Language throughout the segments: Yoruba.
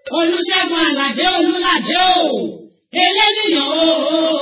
olùṣègùn àlàdé olùlàdé o eléníyàn o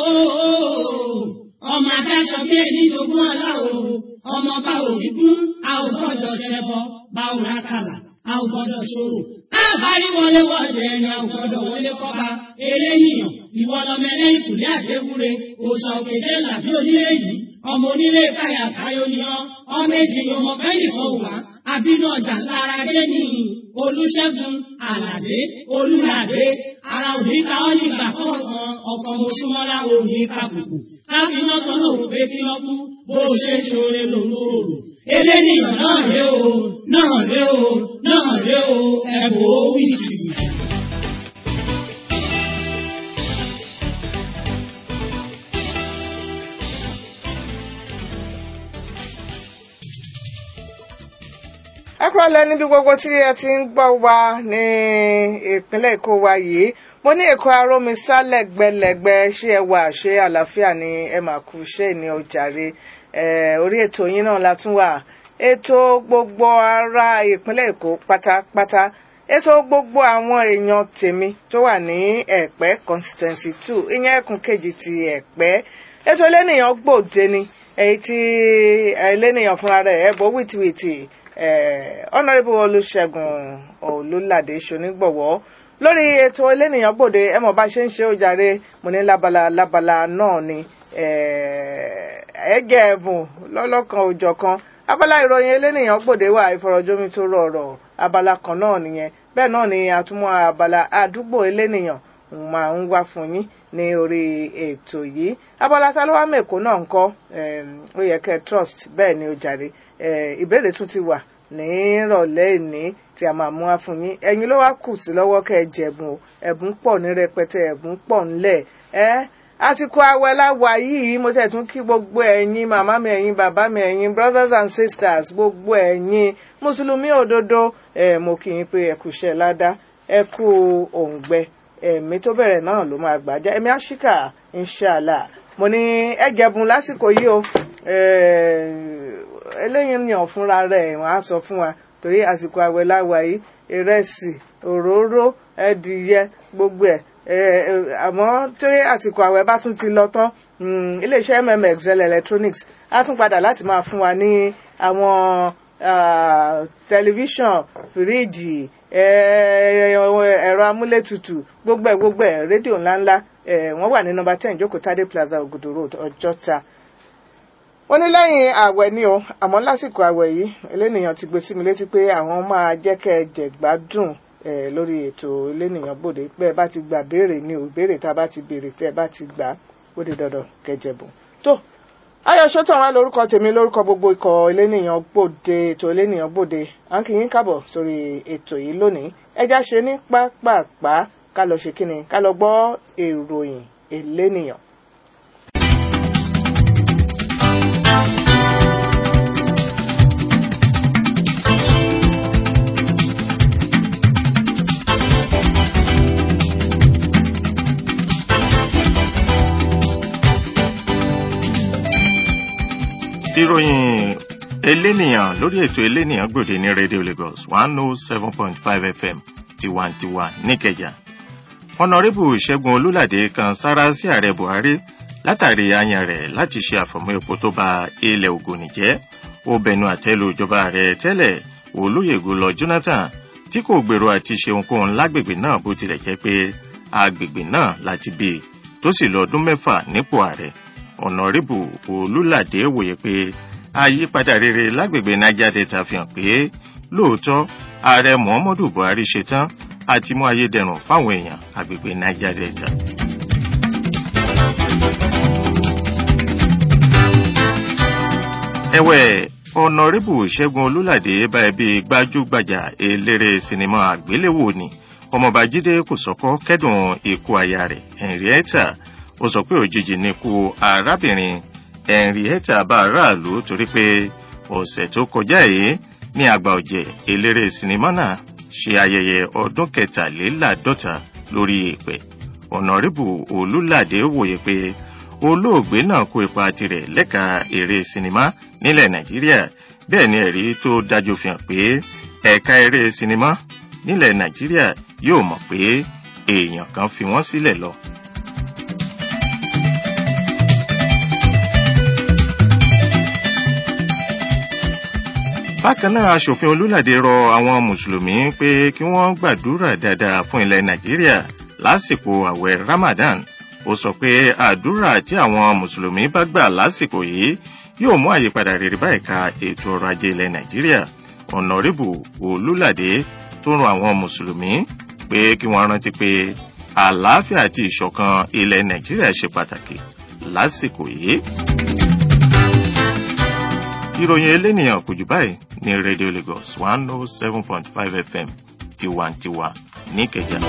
ọmọ adáṣọ bí ẹni jogún ọlá o ọmọ bá òní kún a ò gbọ́dọ̀ ṣẹbọ bá ò rákàlà a ò gbọ́dọ̀ ṣòro káàbárí wọlé wọlé ẹni a ò gbọ́dọ̀ wọlé kọba eléníyàn ìwọ lọmọ ẹlẹ́yìn kùlé àdéwúre òòṣà òkèjé làbí onílé yìí ọmọ onílé káyà káyọ ni ọ ọmọ èjì ni ọmọ bẹ́ẹ̀ nìkan wà àbínú ọjà lára dé ní olùṣègùn àlàdé olùlàdé ara òní ká ọ nígbà kọ̀ọ̀kan ọkọ̀ mọ̀ṣúmọ́lá òní kàbùkù káfíná kan náà rò pé kí lọ́ kú bó o ṣe ṣoore lòun ò rò eléníyàn náà ré o náà ré o náà ré o ẹ̀bùn ó wí jìbìtì. ẹ kúrò lẹ níbi gbogbo tí ẹ ti ń gbọ́ wa ní ìpínlẹ̀ èkó wa yìí mo ní èkó arómisá lẹ́gbẹ̀lẹ́gbẹ̀ ṣé ẹ wà ṣé àlàáfíà ni ẹ mà kú ṣé ní ọjàre orí ètò yín náà la tún wà ètò gbogbo ará ìpínlẹ̀ èkó pátápátá ètò gbogbo àwọn èèyàn tèmi tó wà ní ẹ̀pẹ́ constituency two ìyẹn ẹkùn kejì ti ẹ̀pẹ́ ètò elénìyàn gbòde ni èyí tí elénìyàn fúnra rẹ̀ ẹ̀ bọ́ wìtìwìtì ọ̀nàrẹ́bù olùṣègùn olùlàdé ṣonígbọ̀wọ́ lórí ètò elénìyàn gbòde ẹ mọ̀ bá ṣe ń ṣe ó jàre mo ní lábala lábala náà ni ẹ̀ẹ́gẹ̀ ẹ̀bùn lọ́lọ́kan òjọ̀kan abala ìròyìn elénìyàn gbòde wà ìfọ̀rọ̀jomi tó rọrọ̀ abala kan náà nìyẹn bẹ́ẹ̀ náà ni àtúmọ̀ abala àdúgbò elénìyàn máa ń wá fún yín ní orí ètò yìí abala tá ló wá mẹ́kọ náà ń kọ́ ó yẹ kẹ́ trust bẹ́ẹ̀ ni ó jàre ìbéèrè tún ti wà nírọ̀lẹ́ ìní tí a máa mú wá fún yín ẹ̀yin ló wá kù sí lọ́wọ́ kẹ́ ẹ jẹ̀bùn o ẹ̀bùn pọ̀ ní rẹpẹtẹ ẹ̀bùn pọ̀ ńlẹ̀ ẹ́ àsìkò àwẹ̀ láwa yìí mo tẹ̀ tún kí gbogbo ẹ̀yin màmá mi ẹ̀yin bàbá mi ẹ̀yin brothers and sisters gbogbo ẹ̀yin mùsùlùmí òdodo ẹ̀ mo kì í pé ẹ kú iṣẹ́ ládá ẹ kú òǹgbẹ ẹ̀mí tó bẹ̀rẹ̀ náà ló máa gbàjá ẹ̀mí àṣìkà inshallah mo ní ẹ jẹ̀bùn lásìkò yìí o eléyìí ni ọ̀fúnra rẹ̀ wọ́n á sọ fún wa torí àsìkò àwẹ̀ láwa yìí ìrẹsì òróró ẹdìyẹ gbogbo ẹ̀ àmọ́ tí àsìkò àwẹ̀ bá tún ti lọ tán iléeṣẹ́ mmxl electronics á tún padà láti máa fún wa ní àwọn tẹlifíṣàn fíríìjì ẹ̀rọ amúlétutù gbogbo ẹ̀ gbogbo ẹ̀ rédíò ńláńlá wọ́n wà ní nọ́mbà ten jókòó tádé plaza ògùdù road ọjọ́ta wọ́n ní lẹ́yìn ààwẹ̀ ni o àmọ́ lásìkò ààwẹ̀ yìí elénìyàn ti gbé sí mi létí pé àwọn máa jẹ́ kẹ́ ẹ jẹ̀gbádùn lórí ètò elénìyàn bòde pé ẹ bá ti gbà béèrè ni ò béèrè tá a bá ti béèrè tẹ́ ẹ bá ti gbà ó di dandan kẹjẹ̀bùn. tó ayọ̀ sọ́tàn wá lórúkọ tèmi lórúkọ gbogbo ikọ̀ elénìyàn bòde ètò elénìyàn bòde à ń kí yín kábọ̀ sórí ètò yìí lónìí ẹja ṣe ní pápápá ká lọ ṣe kíni ká lọ gbọ́ ìròyìn elénìyàn. ìròyìn elénìyàn lórí ètò elénìyàn gbòde ní radio lagos one oh seven point five fm tiwantiwa níkẹjà ọ̀nàrẹ́bù ṣẹ́gun olúlàdé kan sára sí ààrẹ buhari látàrí ayan rẹ̀ láti ṣe àfọ̀mọ́ epo tó ba ilẹ̀ ògùnì jẹ́ ó bẹnu àtẹ́lu ìjọba rẹ̀ tẹ́lẹ̀ olóyègùn lọ jonathan tí kò gbèrò àti ṣe ohunkóhun lágbègbè náà bó tilẹ̀ jẹ́ pé agbègbè náà láti bí i tó sì lọ ọdún mẹ́fà nípò ààrẹ ọ̀nàrẹ́bù olúlàdé wòye pé àyípadà rere lágbègbè niger delta fi hàn pé lóòótọ́ ààrẹ muhammadu buhari ṣetán àti mú ayédẹrùn fáwọn èèyàn àgbègbè niger delta. ẹ̀wẹ̀ ọ̀nàrẹ́bù ṣẹ́gun olúlàdé bá ẹbí gbajúgbajà eléré sinimá àgbéléwò ni ọmọọba jíde kòsọ́kọ́ kẹ́dùn ikú aya rẹ̀ henrietta ó sọ pé òjijì ní ikú arábìnrin henrietta bá aráàlú torí pé ọ̀sẹ̀ tó kọjá yìí ní àgbà ọ̀jẹ̀ eléré sinimá náà ṣe ayẹyẹ ọdún kẹtàléláàádọ́ta lórí èèpẹ̀ ọ̀nàrẹ́bù olúlàdé wòye pé olóògbé náà kó ipa tirẹ̀ lẹ́ka eré sinimá nílẹ̀ nàìjíríà bẹ́ẹ̀ ni ẹ̀rí tó dájú fi hàn pé ẹ̀ka eré sinimá nílẹ̀ nàìjíríà yóò mọ̀ pé èèyàn kan fi wọ́n sílẹ̀ lọ. bákan náà aṣòfin olúlàdé rọ àwọn mùsùlùmí pé kí wọ́n gbàdúrà dáadáa fún ilẹ̀ nàìjíríà lásìkò àwẹ̀ ramadan ó sọ pé àdúrà tí àwọn mùsùlùmí bá gbà lásìkò yìí yóò mú àyípadà rere bá ẹ̀ka ètò ọrọ̀ ajé ilẹ̀ nàìjíríà ọ̀nàrẹ́bù olúlàdé tó rọ àwọn mùsùlùmí pé kí wọ́n rántí pé àlàáfíà àti ìṣọ̀kan ilẹ̀ nàìjíríà ṣe pàtàkì lásìkò yìí ìròyìn elénìyàn kò jù báyìí ní radio lagos one oh seven point five fm tiwantiwa níkẹjà.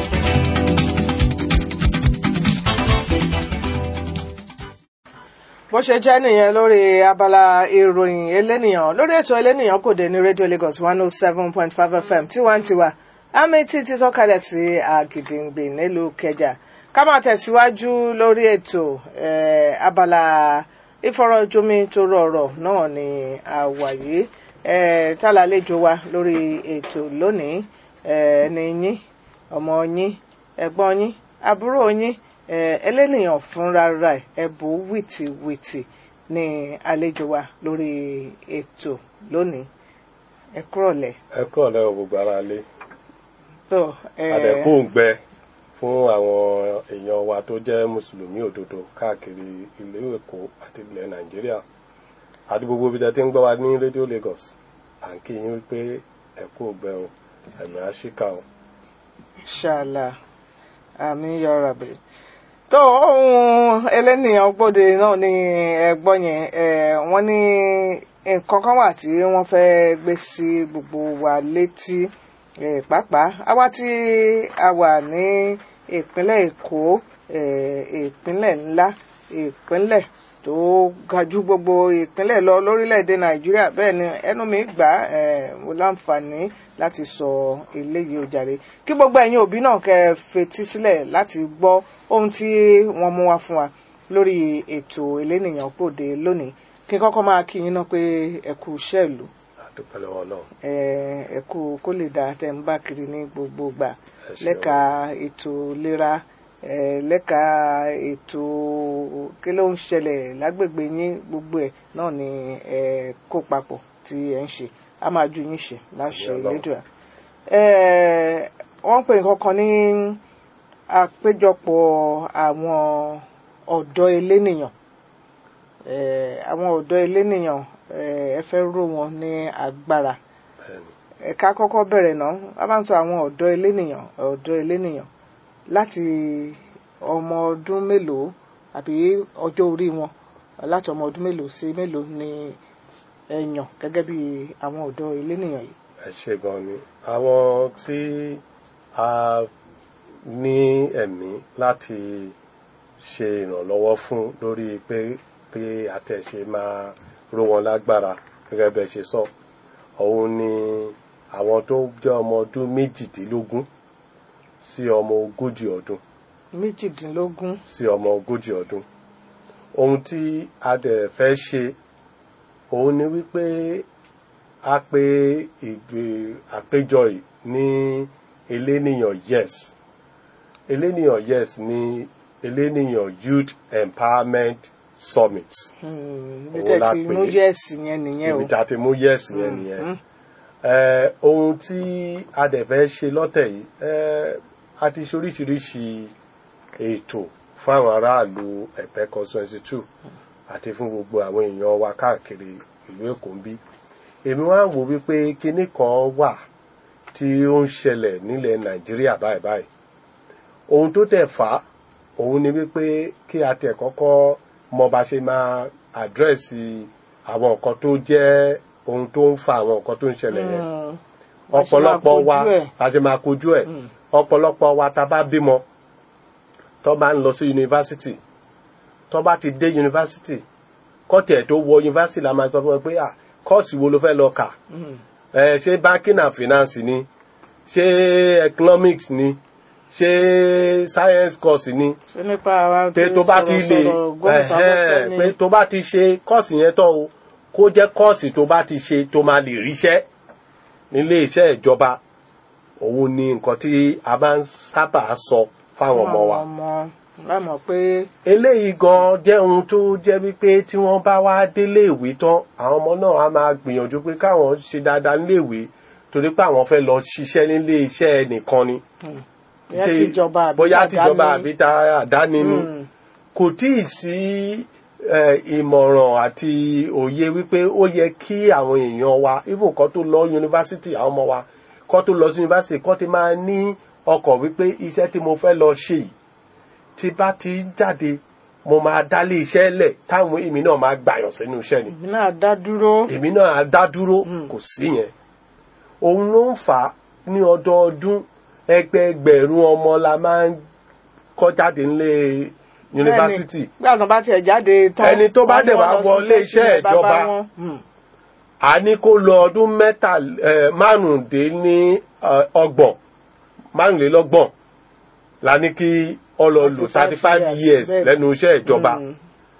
bó ṣe jẹ́ nìyẹn lórí abala ìròyìn elénìyàn lórí ètò elénìyàn kò dé ní radio lagos one oh seven point five fm tiwantiwa amity ti sọ̀kalẹ̀ sí àgìdìngbì nílùú kẹjà ká máa tẹ̀síwájú lórí ètò abala ìfọ̀rọ̀jomi tó rọrọ̀ náà ni àwàyé tálálejò wa lórí ètò lónìí ẹni yín ọmọ yín ẹ̀gbọ́n yín àbúrò yín ẹlẹ́nìyàn fúnra rẹ̀ ẹ̀bù wìtìwìtì ní àlejò wa lórí ètò lónìí ẹ kúrọ̀lẹ́. ẹ kúrọ̀lẹ́ o gbogbo ara lé tó àdẹ̀kù ń gbẹ fún àwọn èèyàn wa tó jẹ́ mùsùlùmí òdodo káàkiri ìlú èkó àti ilẹ̀ nàìjíríà àti gbogbo ibi tẹ́ ti ń gbọ́ wa ní rédíò lagos à ń kí yín wípé ẹ kú ògbẹ o ẹ̀mí àṣìkà o. ṣàlà àmì yọrọ bẹ tó ohun ẹlẹ́nìyàn gbòde náà ní ẹgbọ́n yẹn wọ́n ní nǹkan kan wà tí wọ́n fẹ́ gbé sí gbogbo wa létí pàápàá àwa tí a wà ní ìpínlẹ̀ èkó ìpínlẹ̀ ńlá ìpínlẹ̀ tó ga jù gbogbo ìpínlẹ̀ lọ lórílẹ̀‐èdè nàìjíríà bẹ́ẹ̀ ni ẹnu mi gbà mo láǹfààní láti sọ eléyìí ó jàre kí gbogbo ẹ̀yin òbí náà kẹ́ fetí sílẹ̀ láti gbọ́ ohun tí wọ́n mú wá fún wa lórí ètò elénìyàn gbòde lónìí kí n kọ́kọ́ máa kí yín náà pé ẹ kú iṣẹ́ ìlú àdúpẹ́ lọ́wọ́ náà. ẹ kú kó lè dáa tẹ́ ń bá kiri ní gbogbo gbà lẹ́ka ètò ìlera lẹ́ka ètò kí ló ń ṣẹlẹ̀ lágbègbè yín gbogbo ẹ̀ náà ni ẹ kó papọ̀ tí ẹ ń ṣe a máa ju yín ṣe láṣẹ ìlédùá. wọ́n pè nǹkan kan ní àpéjọpọ̀ àwọn ọ̀dọ́ elénìyàn àwọn ọ̀dọ́ elénìyàn ẹ fẹ́ ró wọn ní agbára ẹ̀ka kọ́kọ́ bẹ̀rẹ̀ náà a máa ń sọ àwọn ọ̀dọ́ elénìyàn ọ̀dọ́ elénìyàn láti ọmọ ọdún mélòó àbí ọjọ́ orí wọn láti ọmọ ọdún mélòó sí mélòó ni ẹ yàn gẹ́gẹ́ bí àwọn ọ̀dọ́ elénìyàn yìí. ẹ ṣe gan ni àwọn tí a ní ẹ̀mí láti ṣe ìrànlọ́wọ́ fún lórí pé pé àtẹ̀ṣe máa ró wọn lágbára gẹ́gẹ́ bẹ́ẹ̀ ṣe sọ òun ni àwọn tó jẹ́ ọmọ ọdún méjìdínlógún sí ọmọ ogójì ọdún. méjìdínlógún. sí ọmọ ogójì ọdún. ohun tí a dẹ̀ fẹ́ ṣe òun ni wípé a pé ìgbé àpéjọ yìí ní eléníyàn yes eléníyàn yes ní eléníyàn youth empowerment summit. ibi tẹ́ ti mú yẹ́ẹ̀sì yẹn nìyẹn o. ibi tá ti mú yẹ́ẹ̀sì yẹn nìyẹn. ohun tí a dẹ̀ fẹ́ ṣe lọ́tẹ̀ yìí a ti ṣe oríṣiríṣi ètò fún àwọn aráàlú ẹ̀pẹ́ constituency two àti fún gbogbo àwọn èèyàn wa káàkiri ìlú èkó ń bí. èmi wá ń wò wípé kinní kan wà tí ó ń ṣẹlẹ̀ nílẹ̀ nàìjíríà báyìí báyìí. ohun tó tẹ̀ fà á òun ni wípé kí a tẹ̀ kọ́kọ́ mọ bá ṣe máa àdírẹ́sì àwọn nǹkan tó jẹ́ ohun tó ń fa àwọn nǹkan tó ń ṣẹlẹ̀ yẹn ọ̀pọ̀lọpọ̀ wa a ṣe máa kojú ẹ̀ ọ̀pọ̀lọpọ̀ wa ta bá bímọ tó bá ń lọ sí yunifásitì tó bá ti dé yunifásitì kọ́tì ẹ̀ tó wọ yunifásitì la máa sọ fún ẹ pé à kọ́ọ̀sì wo ló fẹ́ lọ kà ẹ ṣé banking and finance ni ṣé economics ni ṣé science course ni ṣé nípa ara pé tó bá ti lè ẹ̀hẹ́n, pé tó bá ti ṣe kọ́ọ̀sì yẹn tán o kó jẹ́ kọ́ọ̀sì tó bá ti ṣe tó máa lè ríṣẹ́ nílé iṣẹ́ ìjọba òun ni nǹkan tí a máa ń sábà sọ fáwọn ọmọ wa ọmọ lámọ̀ pé eléyìí gan jẹ́ ohun tó jẹ́ wípé tí wọ́n bá wá délé ìwé tán àwọn ọmọ náà á máa gbìyànjú pé káwọn ṣe dáadáa nílé ìwé torí pé àwọn fẹ́ lọ ṣiṣẹ́ nílé iṣẹ́ nìkan ni bóyá Ṣe- tìjọba àbí bóyá tìjọba àdáni. àbí ta àdáni ni Mm. kò tí ì sí eh, ìmọ̀ràn àti òye wípé ó yẹ kí àwọn èèyàn wa even kan tó lọ yunifásitì àwọn ọmọ wa kan tó lọ sí yunifásitì kan ti máa ní ọkọ̀ wípé iṣẹ́ tí mo fẹ́ lọ ṣe yìí tí bá ti jáde mo máa dálé iṣẹ́ lẹ̀ táwọn èmi náà máa gbàyàn sínú iṣẹ́ ni èmi náà dá dúró èmi náà á dá dúró kò sí yẹn òun ló ń fà á ní ọdọọdún ẹgbẹẹgbẹ̀rún ọmọ la máa ń kọ́ jáde nílé yunifásitì Bẹ́ẹ̀ni, nígbà tó bá tiẹ̀ jáde tán Ẹni tó bá wọ́n ní dẹ̀ wọ́n wá lọ wọlé ṣiṣẹ́ iṣẹ́ sílé bàbá ìjọba. wọn. Mm. a ní kó lọ ọdún mẹ́ta eh, márùndínní eh, ọgbọ̀n márùnlélọ́gbọ̀n la ní kí ọ lọ lò 35 thirty five years, years bẹ́ẹ̀. lẹ́nu iṣẹ́ ìjọba Mm.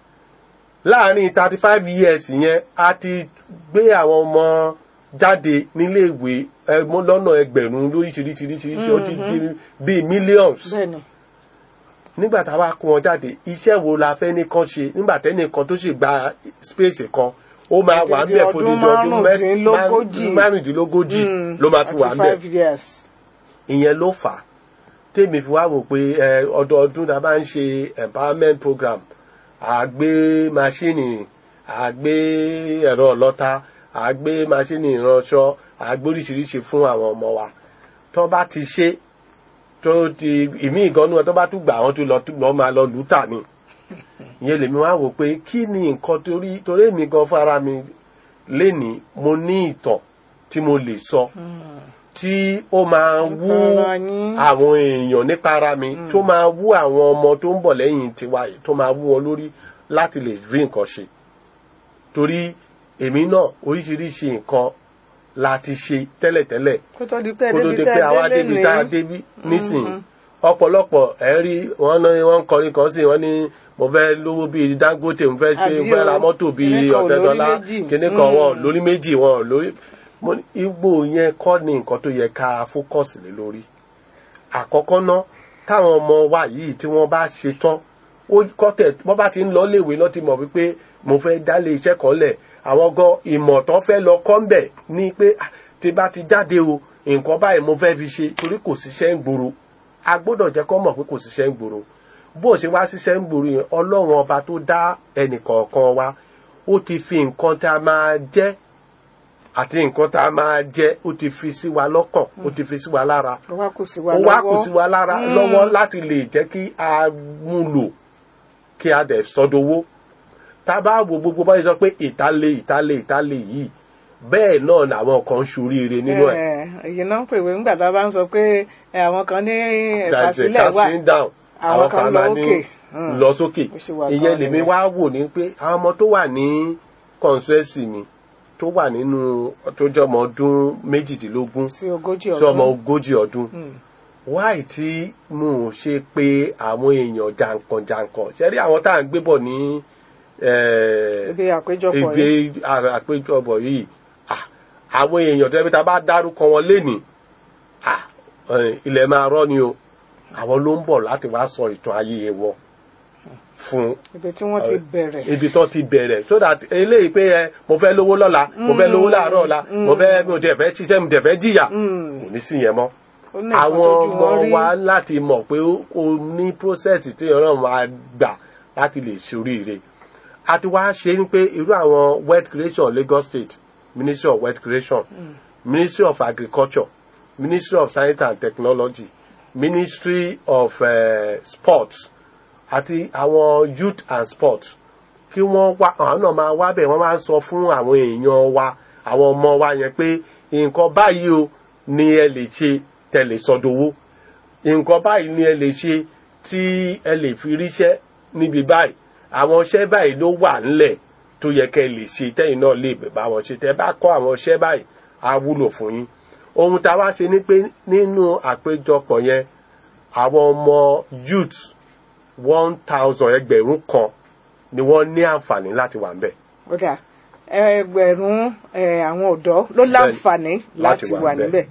láàárín thirty five years yẹn a ti gbé àwọn ọmọ jáde níléèwé eh, mọ́ lọ́nà ẹgbẹ̀rún lóríṣiríṣiríṣiríṣi ó ti di bíi millions bẹ́ẹ̀ni nígbà tá a bá kó wọn jáde iṣẹ́ wo la fẹ́ ní kán ṣe nígbà tẹ́nìkan tó sì gba space kan ó máa wà ń Odidi bẹ̀ fún ọdún odidi ọdún mẹ́- márùndínlógójì. márùn- márùndínlógójì Mm. ló máa fi wà ń bẹ̀ 35 years. ìyẹn ló fà á tèmi fi wá wò pé ẹ, ọdọọdún tá a bá ń ṣe empowerment program à gbé maṣíìnì à gbé ẹ̀rọ ọlọ́ta à gbé maṣíìnì ìránṣọ à gbé oríṣiríṣi fún àwọn ọmọ wa tó bá ti ṣe tó ti ìmí ìgànnú ẹ tó bá tún gbà wọn tó lọ tó lọ máa lọ lù ú tà ni ìyẹn lèmi wá wò pé kí ni nǹkan torí torí èmi gan fara mi lénìí mo ní ìtàn tí mo lè sọ tí ó máa wú Nípa ara yín. àwọn èèyàn nípa ara mi tó máa wú àwọn ọmọ tó ń bọ̀ lẹ́yìn tiwa yìí tó máa wú wọn lórí láti lè rí nǹkan ṣe torí èmi náà oríṣiríṣi nǹkan la ti ṣe tẹ́lẹ̀tẹ́lẹ̀ kó tó di pé kó tó débi di tẹ́ pé àwa délé débi tá a ní. débi nísìnyí ọ̀pọ̀lọpọ̀ ẹ̀ rí wọn ní wọ́n ń kọrin kan sí wọ́n ní mo fẹ́ lówó bíi Dangote mo fẹ́ ṣe Àbí mo fẹ́ ra o, mọ́tò bíi kíní kan ò lórí Ọ̀tẹ́dọ́lá méjì. kíní kan wọn ò Mm. lórí méjì wọn ò lórí mo ní igbó yẹn kọ́ ni nǹkan tó yẹ ká fókọ̀sì lé lórí àkọ́kọ́ ná táwọn ọmọ wa yìí tí wọ́n bá ṣe tán ó kọ́tẹ̀ wọ́n bá ti ń lọ léèwé náà ti mọ̀ wípé mo fẹ́ dálé iṣẹ́ kan lẹ̀ àwọn gan ìmọ̀ tán fẹ́ lọ kọ́ ń bẹ̀ ní pé "Ah, tí bá ti jáde o nǹkan báyìí mo fẹ́ fi ṣe torí kò síṣẹ́ ń gbòòrò a gbọ́dọ̀ jẹ́ kọ́ mọ̀ pé kò síṣẹ́ ń gbòòrò bó ṣe wá síṣẹ́ ń gbòòrò yẹn ọlọ́run ọba tó dá ẹnìkọ̀ọ̀kan wa ó ti fi nǹkan tá a máa jẹ́ àti nǹkan tá a máa jẹ́ ó ti fi sí wa lọ́kàn ó ti fi sí wa lára ó wá kù sí wa ó lọ́wọ́ wá kù sí wa lára Mm. lọ́wọ́ láti lè jẹ́ kí a mú lò kí a dẹ̀ sọdowó tá a bá wo gbogbo báyìí sọ pé ìtàlẹ̀ ìtàlẹ̀ ìtàlẹ̀ yìí bẹ́ẹ̀ náà làwọn kan ṣoríire nínú ẹ̀ èyí náà ń pèwé nígbà tá a bá ń sọ pé ẹ, àwọn kan ní there is a ìfàsílẹ̀ wà casting down àwọn kan lọ máa ní òkè. Mm. lọ sókè Bó ṣe wà ìyẹn gan lèmi nìyẹn. wá wò ní pé àwọn ọmọ tó wà ní consuency mi tó wà nínú tó jẹ́ ọmọ ọdún méjìdínlógún sí ogójì sí ọmọ ọdún ogójì ọdún wáì tí mo ò ṣe pé àwọn èèyàn jàǹkànjàǹkàn ṣe rí àwọn tá à ń gbé bọ̀ ní eh, ibi àpéjọpọ̀ ibi yìí à- àpéjọpọ̀ yìí ah, àwọn èèyàn tẹ́bí ta bá dárúkọ wọn lénìí ah, eh, ilẹ̀ máa rọ́ ni o àwọn ló ń bọ̀ láti wá sọ ìtàn ayé wọn fún ibi tí wọ́n ti bẹ̀rẹ̀ ibi tó ti bẹ̀rẹ̀ so that eléyìí pé ẹ mo fẹ́ lówó lọ́la mo fẹ́ lówó láàárọ̀ ọ̀la mo fẹ́ mo dẹ̀ fẹ́ ṣiṣẹ́ mo dẹ̀ fẹ́ jìyà Mm. kò ní sí yẹn mọ́ ó ní nǹkan àwọn tójú ọmọ wọn rí wa láti mọ̀ pé ó- kò ní process tí ọ̀rọ̀ máa gbà láti lè ṣoríire a ti wá ṣe ní pé irú àwọn wealth creation Lagos State Ministry of Wealth Creation Ministry of Agriculture Ministry of Science and Technology Ministry of uh, Sports àti àwọn youth and sports kí wọ́n wá àwọn náà máa wá bẹ̀ wọ́n máa ń sọ fún àwọn èèyàn wa àwọn ọmọ wa yẹn pé nǹkan báyìí o ni ẹ lè ṣe tẹ̀lé sọdowó nǹkan báyìí ni ẹ lè ṣe tí ẹ lè fi ríṣẹ́ níbi báyìí àwọn iṣẹ́ báyìí ló wà ńlẹ̀ tó yẹ kẹ́ ẹ lè ṣe tẹ́yìn náà lè bá wọn ṣe tẹ́ bá kọ́ àwọn iṣẹ́ báyìí á wúlò fún yín ohun tá a wá ṣe ni pé nínú àpéjọpọ̀ yẹn àwọn ọmọ youth one thousand ẹgbẹ̀rún kan ni wọ́n ní àǹfààní láti wà ńbẹ̀. ó dà ẹgbẹ̀rún ẹ, àwọn ọ̀dọ́ ló láǹfààní láti láti wà wà níbẹ̀. níbẹ̀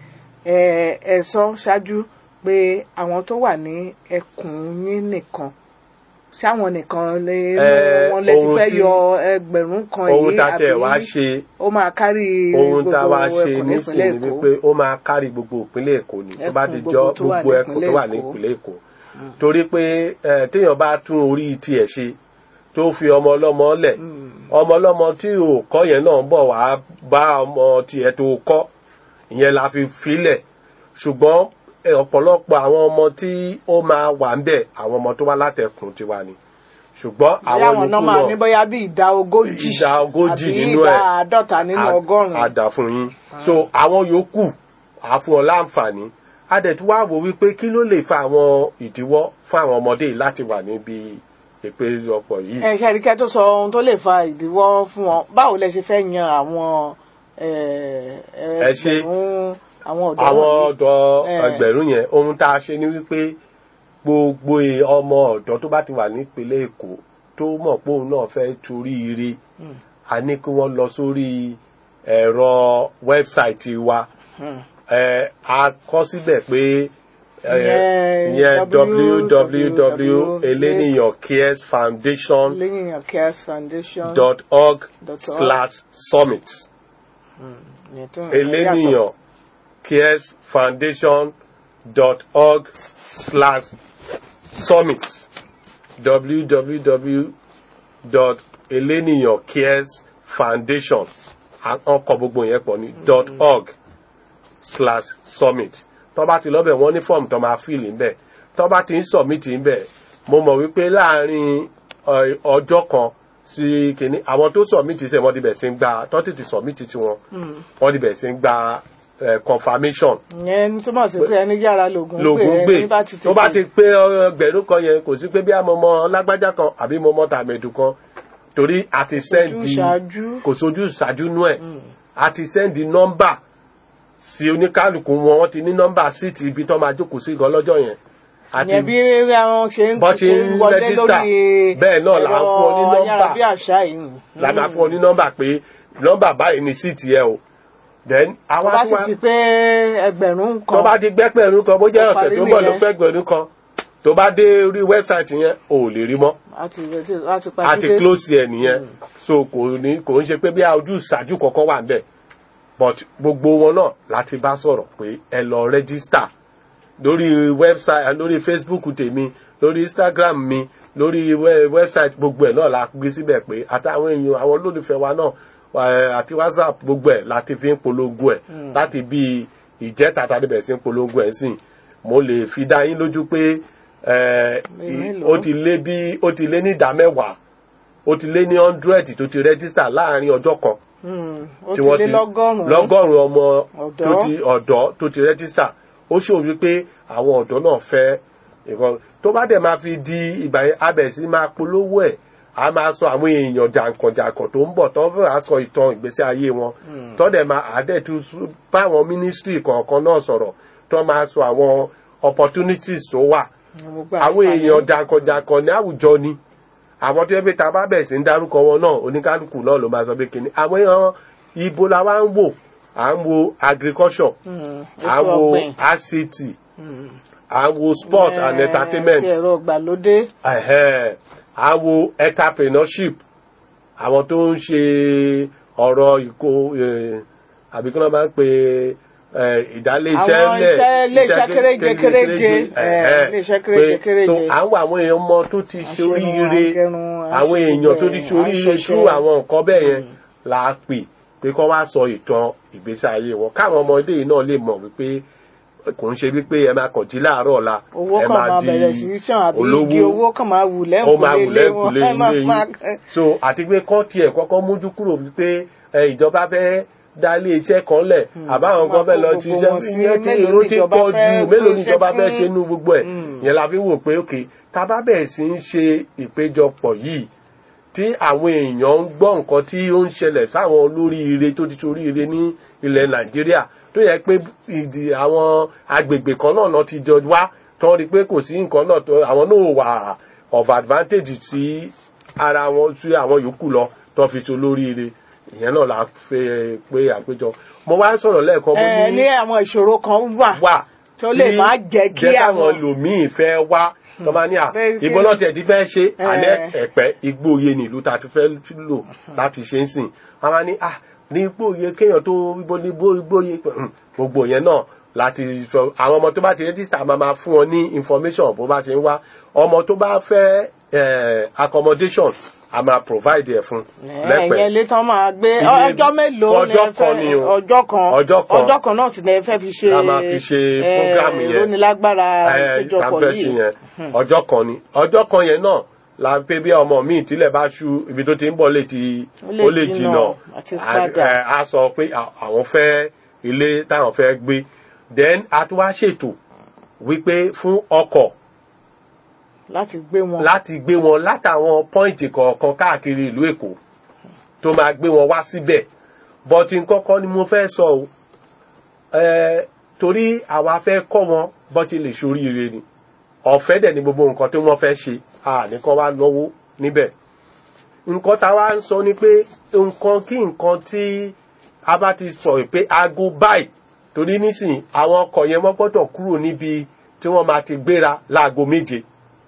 ẹ ẹ sọ ṣáájú pé àwọn tó wà ní ẹkùn yín nìkan ṣáwọn nìkan lè Eh, wọn lè ti ohun fẹ́ tí- yọ ẹgbẹ̀rún kan ohun yìí tá a tẹ̀ wá ṣe ó máa kárí ohun tá a gbogbo wá ṣe ẹkùn nísìnyí nípínlẹ̀ ni Èkó wípé ó máa kárí gbogbo ìpínlẹ̀ èkó ni tó bá Ẹkùn di gbogbo jọ tó wà gbogbo ní ẹkùn tó wà ní ìpínlẹ̀ ìpínlẹ̀ èkó torí pé eh, téèyàn bá tún orí tiẹ̀ ṣe tó fi ọmọ ọlọ́mọ lẹ̀ ọmọ ọlọ́mọ tí ò kọ́ yẹn náà ń bọ̀ wá bá ọmọ tiẹ̀ tó kọ́ ìyẹn la fi filẹ̀ ṣùgbọ́n eh, ọ̀pọ̀lọpọ̀ àwọn ọmọ tí ó máa wà ń bẹ̀ àwọn ọmọ tó wá látẹkùn tiwa ni ṣùgbọ́n bóyá àwọn àwọn náà yòókù máa náà ní bóyá bí ìdá ogójì ìdá ogójì àbí nínú ìdá ẹ̀ àádọ́ta nínú a- ọgọ́rùn-ún a dà fún yín so àwọn yòókù á fún ọ láǹfààní a dẹ̀ tún wá wò wípé kí ló lè fa àwọn ìdíwọ́ fún àwọn ọmọdé yìí láti wà níbi ìpéjọpọ̀ yìí. ẹ ṣe àríkẹ́ tó sọ ohun tó lè fa ìdíwọ́ fún wọn báwo lẹ ṣe fẹ́ yan àwọn ẹ, Ẹ ṣe- ẹgbẹ̀rún àwọn ọ̀dọ́ àwọn wọ̀nyí? ọ̀dọ́ Eh. ẹgbẹ̀rún yẹn ohun tá a ṣe ni wípé gbogbo e- ọmọ ọ̀dọ́ tó bá ti wà nípínlẹ̀ èkó tó mọ̀ pé òun náà fẹ́ torí ire a ní kí wọ́n lọ sórí ẹ̀rọ wẹ́bsáìtì wa Hmm. ẹ a kọ síbẹ̀ pé ẹ, Ìyẹn ìyẹn www.eleniyancaresfoundation.org lẹ́yìn cares foundation slash summit ìyẹn tó ń eleniyan caresfoundation.org slash summit www.eleniyancaresfoundation ọkọ̀ gbogbo yẹn pọ̀ ní dot org slash summit tó bá ti lọ́bẹ̀ wọ́n ní fọ́ọ̀mù tó máa fíìlì ńbẹ̀ tó bá ti ń submit ńbẹ̀ mo mọ̀ wípé láàárín ọ- ọjọ́ kan sí kìíní àwọn tó submit ṣe wọ́n ti bẹ̀ sí ń gba tó tètè submit tiwọn wọ́n ti bẹ̀ sí ń gba eh, confirmation ìyẹn túmọ̀ sí pé ẹni yára lògùn lògùn pé ẹni gbé bá ti tó bá tètè- ti pé ẹgbẹ̀rún kan yẹn kò sí pé bí àmọ́ ọmọ lágbájá kan àbí mo mọ tàmẹ̀dù kan torí a ti sẹ́ndì ṣáájú. kò sójú ṣáájú nú ẹ̀ a ti sẹ́ndì nọ́mbà sí oníkálukú wọn wọ́n ti ní nọ́mbà síìtì ibi tó máa jókòó sí gan lọ́jọ́ yẹn a ti ìyẹn bí àwọn ṣe ń bọ́ ṣe ń wọlé rẹ́gísítà lórí bẹ́ẹ̀ náà là ń fún ọ ní ẹ̀rọ nọ́mbà ayárabíàṣá yìí la máa fún ọ ní nọ́mbà pé nọ́mbà báyìí ni síìtì ẹ o then tó àwa bá tí sì wá ti pé ẹgbẹ̀rún kan tó bá ti gbẹ́pẹ̀rún kan bó jẹ́ Ó ọ̀sẹ̀ parí tó ń bọ̀ ló nìyẹn. pẹ́gbẹ̀rún kan tó bá dé orí wẹ́bsáìtì yẹn ò lè rí mọ́ àti àti a ti pàṣẹ close ẹ̀ nìyẹn so kò ní kò ń ṣe pé bí a ojú ìṣáájú kankan wà níbẹ̀ but gbogbo wọn náà láti bá sọ̀rọ̀ pé ẹ lọ rẹ́gísítà lórí website lórí facebook tèmi lórí instagram mi lórí we- website gbogbo ẹ̀ náà la gbé síbẹ̀ pé àtàwọn èèyàn àwọn olólùfẹ́ wa náà eh, àti whatsapp gbogbo ẹ̀ láti fi ń polongo ẹ̀ láti bí ìjẹ́ta tàbí bẹ̀rẹ̀ sí ń polongo ẹ̀ sìn mo lè fi dá yín lójú pé eh, Mélòó? ó ti lé bí ó ti lé ní ìdá mẹ́wàá ó ti lé ní hundred tó ti rẹ́gísítà láàrin ọjọ́ kan ó tí ti wọ́n lé ti lọ́gọ́rùn-ún lọ́gọ́rùn-ún ọmọ Ọ̀dọ́. tó ti ọ̀dọ́ tó ti rẹ́gísítà ó ṣòwò wípé àwọn ọ̀dọ́ náà fẹ́ nǹkan tó bá dẹ̀ máa fi di ìgbà yẹn abẹ̀ sí máa polówó ẹ̀ a máa sọ àwọn èèyàn jàǹkànjàǹkàn tó ń bọ̀ tó fẹ́ wàá sọ ìtàn ìgbésí ayé wọn tó dẹ̀ máa àdẹ̀tú báwọn mínísítírì kọ̀ọ̀kan náà sọ̀rọ̀ tó máa sọ àwọn opportunities tó wà Gbogbo àwọn àǹfààní. èèyàn jàǹkànjàǹkàn ní àwùjọ ni àwọn tó yẹ pé ta bá bẹ̀ sí ń dárúkọ wọn náà oníkálukú náà ló máa sọ pé kíni àwọn èèyàn ibo la wá ń wò à ń wo agriculture Mm, à ń ètò wo ọ̀gbìn. ICT à ń wo sport and Eh, entertainment ti ẹ̀rọ ìgbàlódé ẹ̀hẹ́n, à ń wo entrepreneurship àwọn tó ń ṣe ọ̀rọ̀ ìkó eh, àbí kí wọ́n máa ń pe eh, ìdálé iṣẹ́ Àwọn lẹ̀ iṣẹ́- iléeṣẹ́ kéréje, kéréje, ẹ̀hẹ́n, eh, iléeṣẹ́ kéréje, pé- kéréje. so à ń wo àwọn èèyàn mọ tó ti ṣe Aṣerun, oríire agẹrun, àwọn aṣe èèyàn tó ti gbogbo ṣe ẹ̀, oríire aṣọṣẹ. tú àwọn nǹkan bẹ́ẹ̀ yẹn là á pè pé kọ́ wá sọ ìtàn ìgbésí ayé wọn káwọn ọmọdé yìí náà lè mọ̀ wípé kò ń ṣe wípé ẹ máa kàn jí láàárọ̀ ọ̀la owó ẹ kan máa di bẹ̀rẹ̀ sí í ṣàn àbí olówó igi owó kan máa wù ó máa wù lẹ́ǹkùlé wọn lẹ́kùlé ẹ máa ilé máa yín so àti pé kọ́ tiẹ̀ kọ́kọ́ mójú kúrò wípé ẹ, ìjọba fẹ́ dá ilé iṣẹ́ kan lẹ̀ àbáwọn kan fẹ́ lọ kó ti gbogbo iṣẹ́ wọn sí, ìyẹn tí mélòó èrò ni ti ìjọba pọ̀ fẹ́ jù mélòó ni gbéṣẹ́ ìjọba fẹ́ fún? ṣe nú gbogbo ẹ̀ yẹn la fi wò pé òkè tá a bá bẹ̀rẹ̀ sí ń ṣe ìpéjọpọ̀ yìí tí àwọn èèyàn ń gbọ́ nǹkan tí ó ń ṣẹlẹ̀ sáwọn olóríire tó ti toríire ní ilẹ̀ nàìjíríà tó yẹ pé ìdí àwọn agbègbè kan náà náà ti jọ wá tó rí i pé kò sí nǹkan náà tó àwọn náà wà of advantage sí ara wọn sí àwọn yòókù lọ tó fi tó lóríire ìyẹn náà la fẹ́ pé àpéjọ mo wá ń sọ̀rọ̀ lẹ́ẹ̀kan mo ẹ ní ní àwọn ìṣòro kan wà wà tó lè má jẹ́ kí jẹ́ káwọn àwọn lòmíì fẹ́ wá tó máa ní à Bẹ́ẹ̀ kí- ìbọn náà tiẹ̀ ti fẹ́ ṣe alẹ́ Eh. ẹ̀pẹ́ igbóye nílùú tá a ti fẹ́ lò láti ṣe ń sìn wọ́n máa ní à ní igbóye kéèyàn tó igbó ní igbó igbóye Hmm, gbogbo yẹn náà láti sọ àwọn ọmọ tó bá ti rẹ́jísítà máa máa fún wọn ní information bó bá ti ń wá ọmọ tó bá fẹ́ eh, accommodation a máa provide ẹ̀ fún ẹ̀yìn ilé tán máa gbé Ilé- ọjọ́ mélòó ni ẹ ọjọ́ fẹ́- kan ni o. ọjọ́ kan Ọjọ́ kan. ọjọ́ kan náà sì ni ẹ fẹ́ fi ṣe La máa fi ṣe eh, program yẹn. ìrónilágbára ìpéjọpọ̀ kàmpẹ́sì yìí yẹn ọjọ́ kan ni ọjọ́ kan yẹn náà la ń pé bí ọmọ mi ìtílẹ̀ bá ṣú ibi tó ti ń bọ̀ létí Ó lè ó lè jìnnà jìnnà àti A- padà. ẹ, a sọ pé à- àwọn fẹ́ ilé táwọn fẹ́ gbé then a tún wá ṣètò wípé fún ọkọ̀ láti gbé wọn láti gbé wọn látàwọn pọ́ìntì kọ̀ọ̀kan káàkiri ìlú èkó tó máa gbé wọn wá síbẹ̀ bọ́tí kọ́kọ́ ni mo fẹ́ sọ o ẹ torí àwa fẹ́ kọ́ wọn bọ́tí lè ṣoríire ni ọ̀fẹ́ dẹ̀ ni gbogbo nǹkan tí wọ́n fẹ́ ṣe à ní kọ́ wá náwó níbẹ̀ nǹkan tá a wá ń sọ ni pé nǹkan kí nǹkan tí a bá ti sọ pé aago báyìí torí nísìnyí àwọn ọkọ̀ yẹn wọ́n gbọ́dọ̀ kúrò níbi tí wọ́n máa ti gbéra láago méje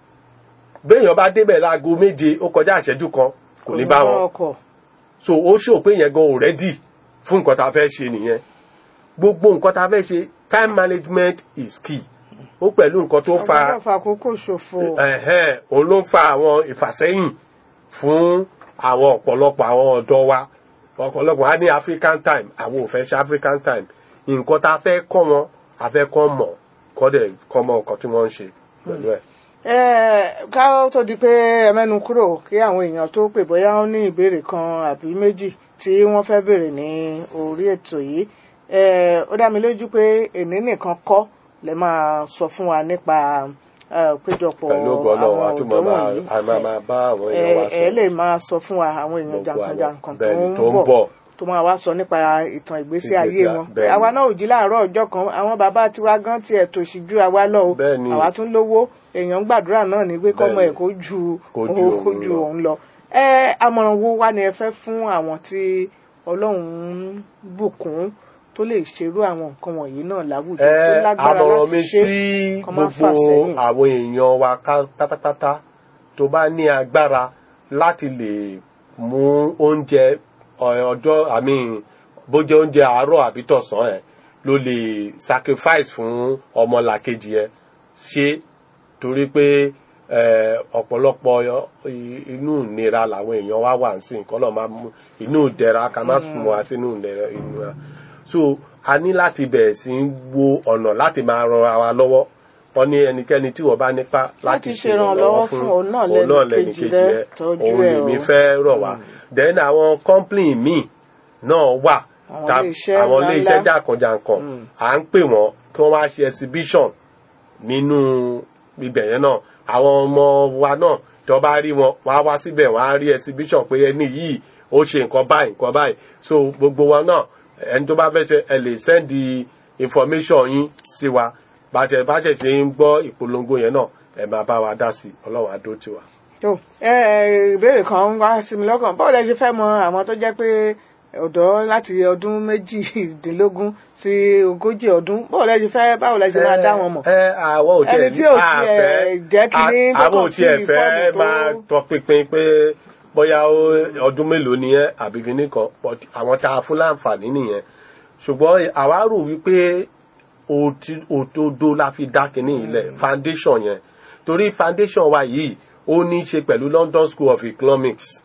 béèyàn bá débẹ̀ láago méje ó kọjá ìṣẹ́jú kan kò ní bá wọn ọkọ̀ so ó ṣò pé yẹn gan ò rẹ́dì fún nǹkan tá a fẹ́ ṣe nìyẹn gbogbo nǹkan tá a fẹ́ ṣe time management is key ó pẹ̀lú nǹkan tó fa ọgbọ́dọ̀ fàkókò ṣòfò ẹ̀hẹ́n òun ló ń fa àwọn ìfàsẹ́yìn fún àwọn ọ̀pọ̀lọpọ̀ àwọn ọ̀dọ́ wa ọ̀pọ̀lọpọ̀ á ní african time àwọn ò fẹ́ ṣe african time nǹkan tá a fẹ́ kọ́ wọn a fẹ́ kọ́ mọ̀ kọ́ dẹ̀ kọ́ mọ̀ nǹkan tí wọ́n ń ṣe pẹ̀lú ẹ̀. Eh, ká tó di pé ẹ mẹ́nu kúrò kí àwọn èèyàn tó pè bóyá wọ́n ní ìbéèrè kan àbí méjì tí wọ́n fẹ́ béèrè ní orí ètò yìí Eh, ó dá mi lójú pé èní nìkan kọ́ lè máa sọ fún wa nípa eh, péjọpọ̀ pẹ̀lú ọgbọ́n náà àwọn a tún máa ọ̀dọ́ máa wọ̀nyí a máa máa bá àwọn èèyàn wa ẹ sọ ẹ lè máa sọ fún wa àwọn èèyàn Gbogbo àwọn- jàǹkànjàǹkàn tó bẹ́ẹ̀ni, ń tó ń bọ̀ bọ̀. tó máa wá sọ nípa ìtàn ìgbésí Ìgbésí ayé a- wọn bẹ́ẹ̀ni. àwa náà ò jí láàárọ̀ ọjọ́ kan àwọn bàbá tiwa gan tiẹ̀ tòṣì ju àwa lọ o Bẹ́ẹ̀ni. àwa tún lówó èèyàn ń gbàdúrà náà ní pé kọ́mọ ẹ̀ Bẹ́ẹ̀ni. kó ju Kó ju òun- kó òun ju lọ. òun lọ ẹ àmọ̀ràn wo wá ni ẹ fẹ́ fún àwọn tí ọlọ́run ń bùkún tó lè ṣerú àwọn nǹkan wọ̀nyí náà láwùjọ tó ẹ lágbára àmọ̀ràn mi láti ṣe sí kọ́ má fà gbogbo sẹ́yìn. àwọn èèyàn wa ká- pátápátá tó bá ní agbára láti lè mú oúnjẹ ọ- ọjọ́ àmì bójẹ́ oúnjẹ àárọ̀ àbí tọ̀sán ẹ̀ ló lè sacrifice fún ọmọlàkejì ẹ ṣe torí pé eh, ọ̀pọ̀lọpọ̀ i- inú ìnira làwọn èèyàn wá wà sí nǹkan náà máa mú inú ìdẹ̀ra ká má fún wa sínú ìnira ìnira so a ní láti bẹ̀rẹ̀ sí í wo ọ̀nà láti máa ran ara wa lọ́wọ́ wọ́n ní ẹnikẹ́ni tí wọ́n bá nípa láti Láti ṣe ṣèrànlọ́wọ́ ìrànlọ́wọ́ fún fún òun náà òun náà lẹ́nìkejì lẹ́nìkejì rẹ̀, rẹ̀ tọ́jú òun ẹ̀ lèmi o. fẹ́ rọ̀ wá then àwọn company míì náà wà Àwọn ta- ilé-iṣẹ́ àwọn ilé iṣẹ́ ńláńlá. jàǹkànjàǹkàn à ń pè wọ́n kí wọ́n wá ṣe exhibition nínú ibẹ̀ yẹn náà àwọn ọmọ wa náà tó bá rí wọn wọ́n á wá síbẹ̀ wọ́n á rí exhibition pé ẹni yìí ó ṣe nǹkan báyìí nǹkan báyìí so gbogbo wa náà ẹni tó bá fẹ́ ṣe ẹ lè send information yín sí wa bàtẹ̀ bàtẹ̀ ṣe ń gbọ́ ìpolongo yẹn náà ẹ máa bá wa dá sí ọlọ́run àdó tiwa. tó ẹ ẹ, ìbéèrè kan ń wá sí mi lọ́kàn báwo lẹ ṣe fẹ́ mọ àwọn tó jẹ́ pé ọ̀dọ́ láti ọdún méjìdínlógún sí ogójì ọdún báwo lẹ ṣe fẹ́ báwo lẹ ṣe máa dá wọn mọ̀. ẹ àwọn ò tiẹ̀ Ẹni tí ò a tiẹ̀ fẹ́- jẹ́ kínní a- tó àwọn ò kàn tiẹ̀ fi fẹ́ fọ́ọ̀mù tó- máa tọpinpin pé bóyá ó- ọdún mélòó ni ẹ àbí kíní kan but àwọn tá a fún láǹfààní nìyẹn ṣùgbọ́n àwa rò wípé òtí- òdodo la fi dá kíní ilẹ̀ foundation yẹn torí foundation wa yìí ó ní í ṣe pẹ̀lú London School of Economics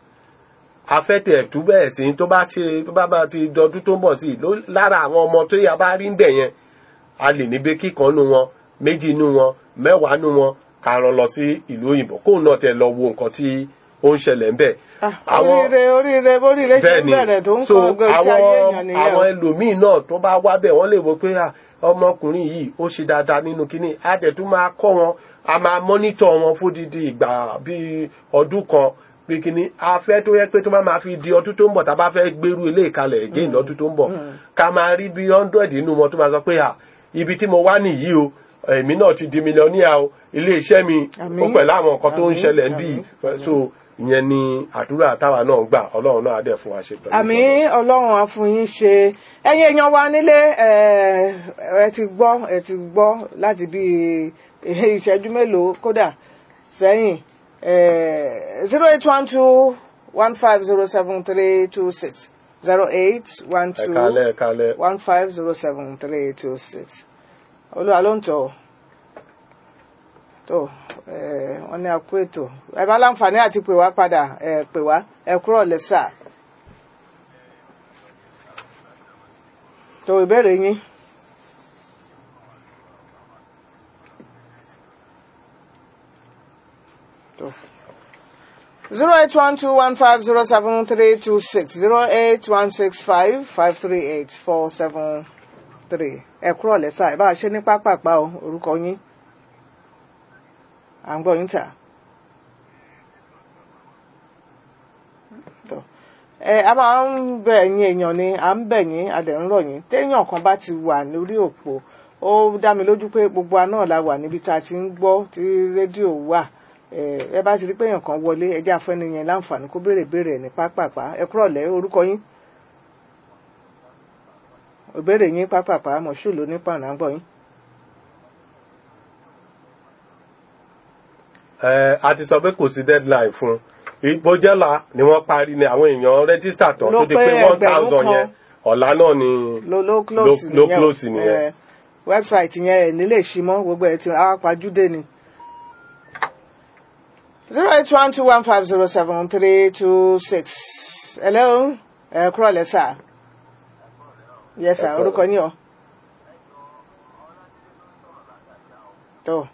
afẹ́tẹ̀ tú bẹ́ẹ̀ sí tó bá ṣe tó bá bá ti dọdún tó ń bọ̀ sí ló- lára àwọn ọmọ tó yà bá rí ń bẹ̀ yẹn a lè ní bẹ́ẹ̀ kíkan nu wọn méjì nu wọn mẹ́wàá nu wọn ká rán lọ sí ìlú òyìnbó kóun náà tẹ lọ wo nǹkan tí ó ń ṣẹlẹ̀ ń bẹ̀. Ah, oríire oríire oríire ṣe ń bẹ̀rẹ̀ tó ń so kọ́ ọgbẹ́ tí ayé àwọn èèyàn nìyẹn àwọn o. ẹlòmíín náà tó bá wá bẹ̀ wọ́n lè wo pé ah, ọmọkùnrin yìí ó ṣe dáadáa nínú kínní á dẹ̀ tún máa kọ́ wọn a máa mọ́nítọ̀ wọn fódìdí ìgbà bíi ọdún kan bí kínní a fẹ́ tó yẹ pé tó bá máa fi di ọdún tó ń bọ̀ tá a bá fẹ́ gbèrú ilé ìkalẹ̀ again lọ́dún tó ń bọ̀ ká máa rí bí hundred nínú wọn tó máa sọ pé ah, ibi tí mo wá nìyí o èmi náà ti di mílíọ̀nìyà o ilé iṣẹ́ mi Àmín. ó pẹ̀lú àwọn nǹkan tó ń Àmín. ṣẹlẹ̀ ń bì so ìyẹn ni àdúrà táwa náà gbà ọlọ́run náà á dẹ̀ fún wa ṣe pẹ̀lú àmì ìjọba. ọlọ́run àfúnyín ṣe ẹ̀yin èèyàn wa nílé ẹ ẹ ti gbọ́ ẹ ti gbọ́ láti bí ìṣẹ́jú mélòó kódà sẹ́yìn zero eight one two one five zero seven three two six zero eight one ẹ two kalẹ̀ ẹ kalẹ̀ one five zero seven three two six olúwa ló ń tọ̀ ọ́ tó ẹ wọ́n ní àpò ètò ẹ bá láǹfààní àti pè wá padà ẹ pè wá ẹ kúrò lẹ́sà tó ìbéèrè yín. tó zero eight one two one five zero seven three two six zero eight one six five five three eight four seven three ẹ kúrò lẹ́sà ẹ bá a ṣe ní pápápá o orúkọ yín à ń gbọ́ yín tà. Tó. ẹ a máa ń bẹ̀ yín èèyàn ni à ń bẹ̀ yín a dẹ̀ ń rọ̀ yín téèyàn kan bá ti wà lórí òpó ó dá mi lójú pé gbogbo wa náà la wà níbi tá a ti ń gbọ́ tí rédíò wà ẹ ẹ bá ti rí pé èèyàn kan wọlé ẹ jẹ́ àfẹ́ni yẹn láǹfààní kó béèrè béèrè ẹ̀ ní pápápá ẹ kúrò lẹ́ orúkọ yín ìbéèrè yín pápápá mọ̀ṣú ló ní pàrọ̀ àgbọ̀ yín. ẹ a ti sọ pé kò sí deadline fún ìgbójẹ́là ni wọ́n parí ni àwọn èèyàn rẹ́gísítà tán Ló tó di pé pé one ẹgbẹ̀rún thousand kan. yẹn ọ̀la náà ni ló ló close ló nìyẹn o. close nìyẹn. Ẹ, website yẹn ẹ̀ nílé ṣí mọ́ gbogbo ẹ̀ tí a pàjúdé ni. zero eight one two one five zero seven three two six hello ẹ kúrò lẹ́sà yes sir Ẹ kúrò. orúkọ yín o. tó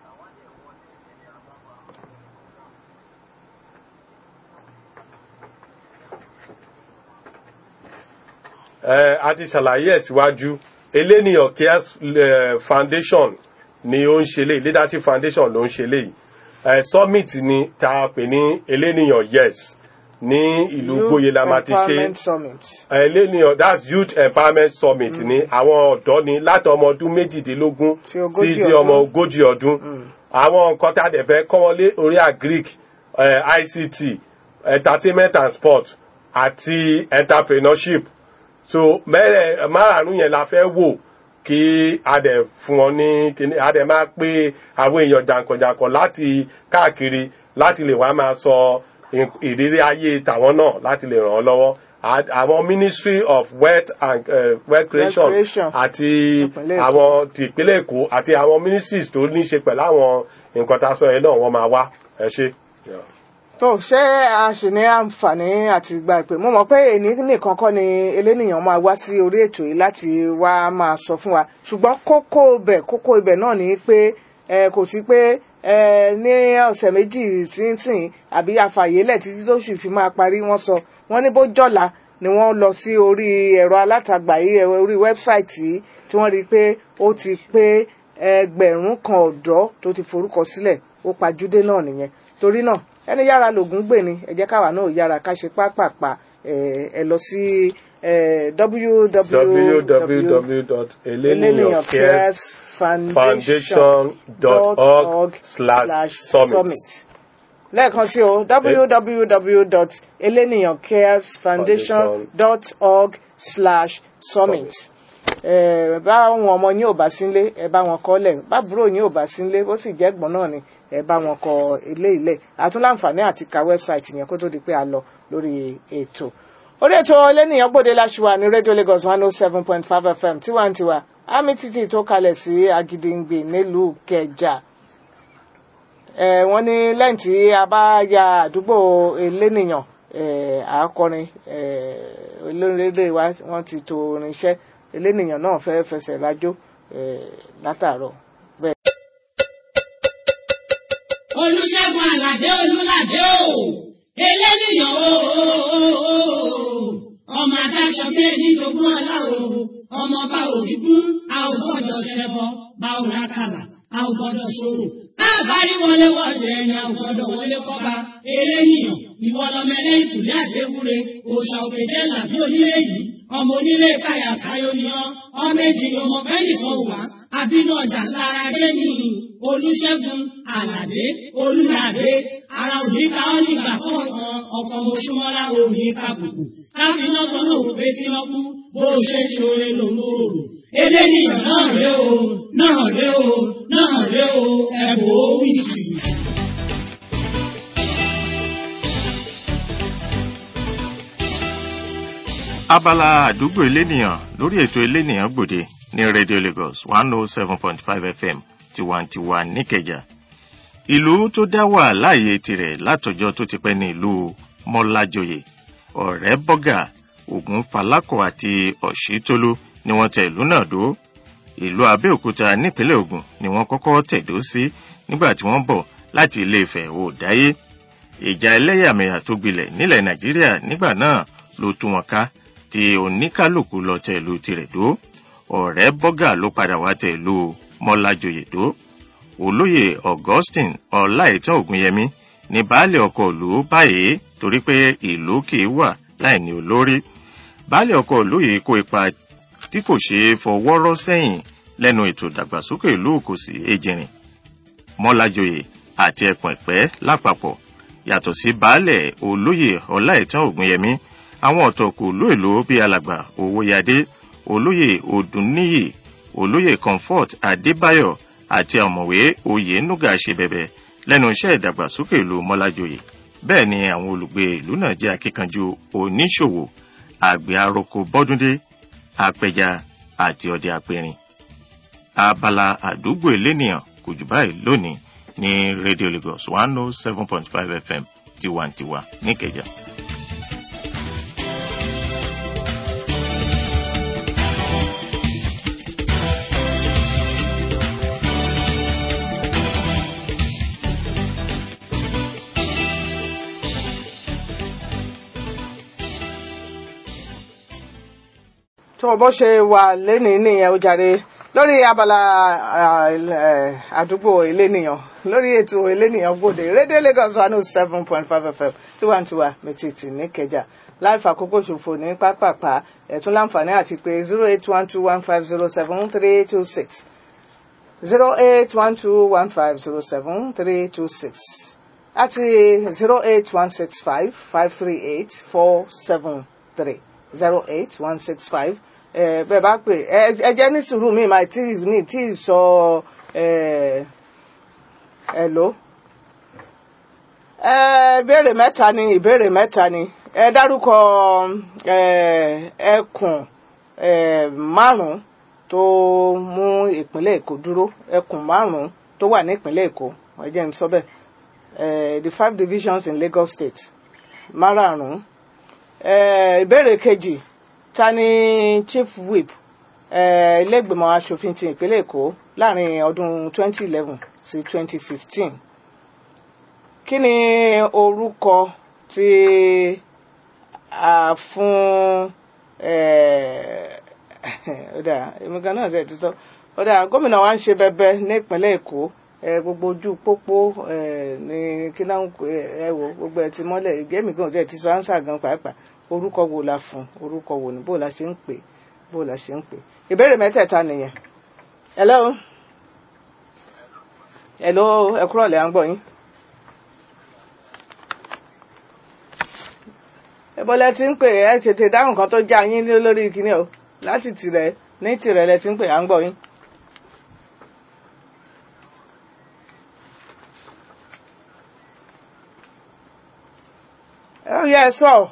ẹ a ti ṣàlàyé ẹ̀ síwájú eléníyàn cares eh, foundation ni ó ń ṣe léyìí leadership foundation ló ń ṣe léyìí ẹ summit ni tá a pè ní eléníyàn yes ní ìlú gbóyè la máa ti ṣe empowerment summit. eléníyàn that's youth empowerment summit ni àwọn ọ̀dọ́ ni láti ọmọ ọdún méjìdínlógún Sí ogójì sí di ọmọ ọdún. ogójì ọdún àwọn nǹkan tá a dẹ̀ fẹ́ kọ́ wọn lé orí agric eh, ict entertainment and sport àti entrepreneurship so mẹ́rẹ̀ márààrún yẹn la fẹ́ wò kí a dẹ̀ fún wọn ní kíní a dẹ̀ máa pé àwọn èèyàn jàǹkànjàǹkàn láti káàkiri láti lè wá máa sọ ìn- ìrírí ayé tàwọn náà láti lè ràn án lọ́wọ́ À- àwọn ministry of wealth and uh, wealth creation creation. àti Ìpínlẹ̀ Èkó. àwọn ti ìpínlẹ̀ èkó àti àwọn ministries tó ní í ṣe pẹ̀lú àwọn nǹkan tá a sọ yẹn náà wọ́n máa wá ẹ ṣe. Yeah. tó ṣé a sì ní àǹfààní àti gba ìpè mo mọ̀ pé èní nìkan kọ́ ni elénìyàn máa wá sí orí ètò yìí láti wá máa sọ fún wa ṣùgbọ́n kókó ibẹ̀ kókó ibẹ̀ náà ni pé ẹ kò sí pé ẹ ní ọ̀sẹ̀ méjì sínsìn àbí àfàyélẹ̀ títí tó sì fi máa parí wọ́n sọ wọ́n ní bó jọ̀la ni wọ́n lọ sí orí ẹ̀rọ alátagbà yìí ẹ, orí wẹ́bsáìtì yìí tí wọ́n rí i pé ó ti pé ẹgbẹ̀rún kan ọ̀dọ́ tó ti forúkọ sílẹ̀ ó pajúdé náà nìyẹn torí náà ẹni yára lògùn gbè ni ẹ jẹ́ káwa náà yára ká ṣe pápápá ẹ ẹ lọ sí ẹ www.eleniyancaresfoundation.org slash summit. lẹ́ẹ̀kan sí o www.eleniyancaresfoundation.org slash summit ẹ bá àwọn ọmọ yín ò bá sínlé ẹ bá wọn kọ lẹ̀ bábúrò yín ò bá sínlé ó sì jẹ́ ẹ̀gbọ́n náà ni ẹ bá wọn kọ ilé ilẹ̀ àtúnláǹfààní àti ka wẹ́bsáìtì yẹn kó tó di pé a lọ lórí ètò orí ètò ẹlẹ́nìyàn gbòde láṣùwà ní rédíò Lagos one oh seven point five FM tiwantiwa àmì títì tó kalẹ̀ sí Agídìngbè nílùú Kẹjà ẹ wọ́n ní lẹ́yìn tí a bá ya àdúgbò elénìyàn ẹ àákọrin ẹ olórílẹ̀ wa wọ́n ti to irinṣẹ́ elénìyàn náà fẹ́ fẹsẹ̀ rájò ẹ látàárọ̀ bẹ́ẹ̀. olùṣègùn àlàdé olùlàdé o eléníyàn o ọmọ adáṣọ bí ẹni jogún ọlá o ọmọ bá òrí gún a ò gbọ́dọ̀ ṣẹbọ bá ò rákàlà a ò gbọ́dọ̀ ṣòro àbárí wọlé wọlé ẹni àgbọ̀dọ̀ wọlé kọ́ba eléyìí ìwọ lọmọ ẹlẹ́yìn kùlẹ̀ àdéhùre òòṣà òkè jẹ́ làbí onílé yìí ọmọ onílé káyà káyọ ni ọ ọmọ èjì ni ọmọ bẹ́ẹ̀ nìkan wà àbínú ọjà lára dé ní olùṣègùn àlàdé olùlàdé ara òní ká ọ nígbà kọ̀ọ̀kan ọkọ̀ mọ̀ṣúmọ́lá òní kàbùkù káfíńnà kan náà wò pé kí wọ́n kú bó o ṣe ń ṣoore ló ń gbòòrò eléyìí náà ré o náà ré o náà ré o ẹ̀bùn ó wí jù. abala àdúgbò elénìyàn lórí ètò elénìyàn gbòde ní radio lagos one oh seven point five fm tiwantiwa níkẹjà ìlú tó dá wà láàyè tirẹ̀ látọjọ́ tó ti pẹ́ ní ìlú mọ́lájọyè ọ̀rẹ́ bọ́gà ògùn falákọ̀ àti ọ̀ṣítólú ni wọ́n tẹ ìlú náà dó ìlú abẹ́òkúta nípínlẹ̀ ògùn ni wọ́n kọ́kọ́ tẹ̀dó sí nígbà tí wọ́n bọ̀ láti ilé ìfẹ́ òdáyé ìjà ẹlẹ́yàmẹ̀yà tó gbilẹ̀ nílẹ̀ nàìjíríà nígbà náà ló tú wọn ká tí oníkálukú lọ tẹ ìlú tirẹ̀ dó ọ̀rẹ́ bọ́gà ló padà wá tẹ ìlú mọ́lájọyè dó olóyè augustine ọláìtàn ògúnyẹmí ní baálé ọkọ̀ ìlú báyìí torí pé ìlú kì í wà láì ní olórí baálé ọkọ̀ ìlú yìí kó ipa tí kò ṣeé fọwọ́rọ́ sẹ́yìn lẹ́nu ètò ìdàgbàsókè ìlú òkòsì ejìrìn mọ́lájọyè àti ẹ̀pọ̀n ìpẹ́ lápapọ̀ yàtọ̀ sí baálẹ̀ olóyè ọláìtàn ògúnyẹmí àwọn ọ̀tọ̀kù ìlú èlò bíi alàgbà owóyadé olóyè odùnníyì olóyè comfort adébáyọ̀ àti ọ̀mọ̀wé oyè nuga ṣe bẹ̀bẹ̀ lẹ́nu iṣẹ́ ìdàgbàsókè ìlú mọ́lájọyè bẹ́ẹ̀ ni àwọn olùgbé ìlú náà jẹ́ akíkanjú oníṣòwò àgbẹ̀ aroko bọ́dúndé apẹja àti ọdẹ apẹrin abala àdúgbò elénìyàn kò jù báyìí lónìí ní radio lagos one oh seven point five fm tiwantiwa níkẹjà. tó bó ṣe wà lénìí nìyẹn ó jàre lórí abala àdúgbò elénìyàn lórí ètò elénìyàn gbòde rédíò lagos one oh seven point five fm tiwantiwa mẹtìtì níkẹjà láìfà àkókò ṣòfò ní pápápá ẹ̀tún láǹfààní àti pé zero eight one two one five zero seven three two six zero eight one two one five zero seven three two six àti zero eight one six five five three eight four seven three zero eight one six five bẹ́ẹ̀ bá pè ẹ jẹ́ ní sùúrù mi máa tí mi tí sọ ẹ ló. ìbéèrè mẹ́ta ni ìbéèrè mẹ́ta ni ẹ dárúkọ ẹkùn márùn-ún tó mú ìpínlẹ̀ èkó dúró ẹkùn márùn-ún tó wà ní ìpínlẹ̀ èkó ẹ jẹ́ n sọ bẹ́ẹ̀ the five divisions in Lagos State márààrún ìbéèrè kejì ta ni chief whip ilé-ìgbìmọ̀ asòfin ti ìpínlẹ̀ èkó láàrin ọdún 2011 sí 2015 kí ni orúkọ tí a fún ọ̀dà ìmúga náà ṣe ti sọ ọ̀dà gómìnà wa ń ṣe bẹbẹ ní ìpínlẹ̀ èkó gbogbo ojú pópó ní kí náà ẹ wò gbogbo ẹ ti mọ́lẹ̀ ìgẹ́mì gan ṣe ti sọ ánsà gan pàápàá orúkọ wo la fún orúkọ wo ni bó la ṣe ń pè bó la ṣe ń pè ìbéèrè mẹ́tẹ̀ẹ̀ta nìyẹn hello hello ẹ kúrọ̀ lẹ́ à ń gbọ́ yín. ìbọ̀lẹ̀ tí ń pè ẹ tètè dáhùn kan tó já yín lórí kíní o láti tìrẹ ní tìrẹ lẹ ti ń pè à ń gbọ́ yín. Oh, yeah, so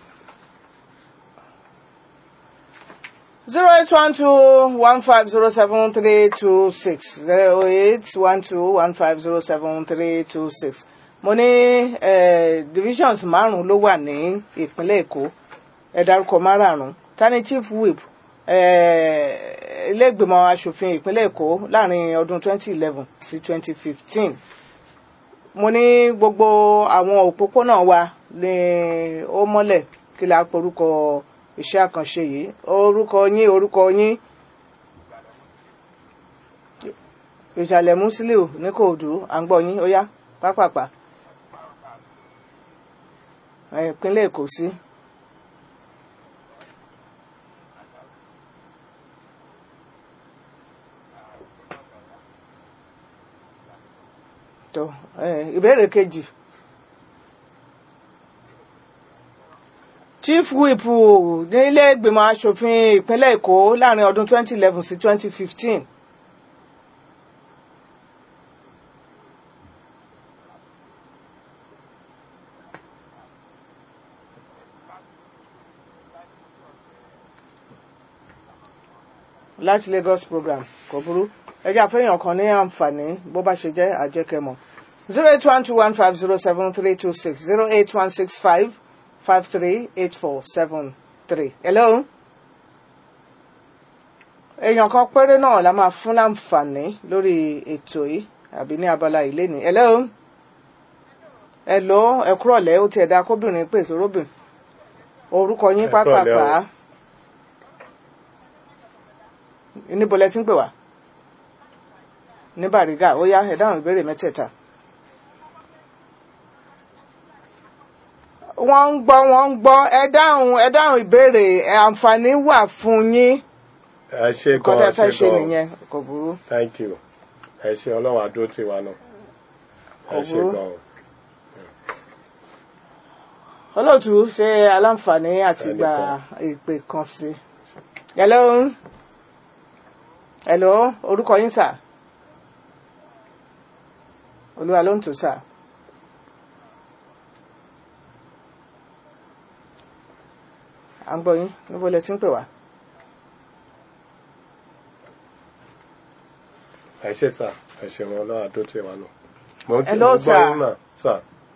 zero eight one two one five zero seven three two six zero eight one two one five zero seven three two six mo ní divisions márùn ló wà ní ìpínlẹ̀ èkó ẹ dárúkọ márààrún tani chief whip ilé-ìgbìmọ̀ asòfin ìpínlẹ̀ èkó láàrin ọdún twenty eleven sí twenty fifteen mo ní gbogbo àwọn òpópónà wa ní ó mọ́lẹ̀ kí la porúkọ iṣẹ́ àkànṣe yìí orúkọ yín orúkọ yín ìṣàlẹ̀ musiliu ní kòòdù à ń gbọ́ yín ó yá pápápá ẹ, ìpínlẹ̀ èkó sí. tó ẹ, ìbéèrè kejì chief whip nílé ìgbìmọ̀ asòfin ìpínlẹ̀ èkó láàrin ọdún 2011 sí 2015 láti Lagos program kò burú ẹjẹ àfẹ́yàn kan ní àǹfààní bó bá ṣe jẹ́ àjẹkẹ́mọ̀ zero eight one two one five zero seven three two six zero eight one six five five three eight four seven three. hello. èèyàn kan péré náà la máa fún láǹfààní lórí ètò yìí àbí ní abala ilé ni. hello. hello ẹ kúrọ̀lẹ́ ó tiẹ̀ dá kóbìnrin pè tó róbìn orúkọ yín Ẹ kúrọ̀lẹ́ o. pápápá níbo lẹ ti ń pè wá ní Bàrígà ó yá ẹ dáhùn ìbéèrè mẹ́tẹ̀ẹ̀ta. wọ́n ń gbọ́ wọ́n ń gbọ́ ẹ dáhùn ẹ dáhùn ìbéèrè ẹ, àǹfààní wà fún yín ẹ ṣe nǹkan gan tẹ́ ẹ fẹ́ ṣe ṣe gan nìyẹn kò burú. thank you ẹ ṣe ọlọ́run àdó tiwa náà ẹ ṣe Ọ̀wọ́. gan o. olóòtú ṣe aláǹfààní àti gba ìpè kan sí i. hello hello orúkọ yín sà olúwa ló ń tò sà. à ń gbọ́ yín níbo lẹ ti ń pè wá. ẹ ṣe sà ẹ ṣe wọn ọlọ́run àdó tiwa náà. mo ń Hello, mo gbọ́ sir. yín mà sà.